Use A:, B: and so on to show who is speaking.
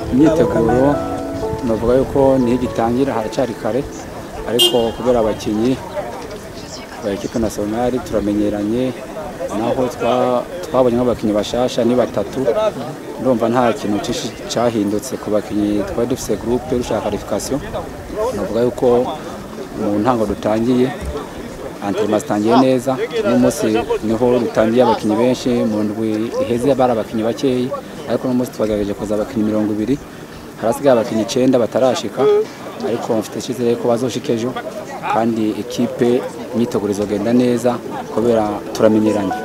A: imyiteguro navuga yuko niho igitangira haracyari kare ariko kubera abakinnyi ba ekipe nasiyonari turamenyeranye naho twa- twabonye nk'abakinnyi bashasha ni batatu ndumva nta kintu cyinshi cyahindutse ku bakinnyi twari dufise groupe dushaka qualification navuga yuko mu ntango dutangiye antrenema zitangiye neza uno munsi niho dutangiye abakinnyi benshi mu ndwi iheze bari abakinnyi bakeyi ariko uno munsi twagerageje kuza abakinnyi mirongo ibiri harasigaye abakinnyi icyenda batarashika ariko mfite icyizere ko bazoshika ejo kandi ekipe imyiteguro izogenda neza kubera turamenyeranye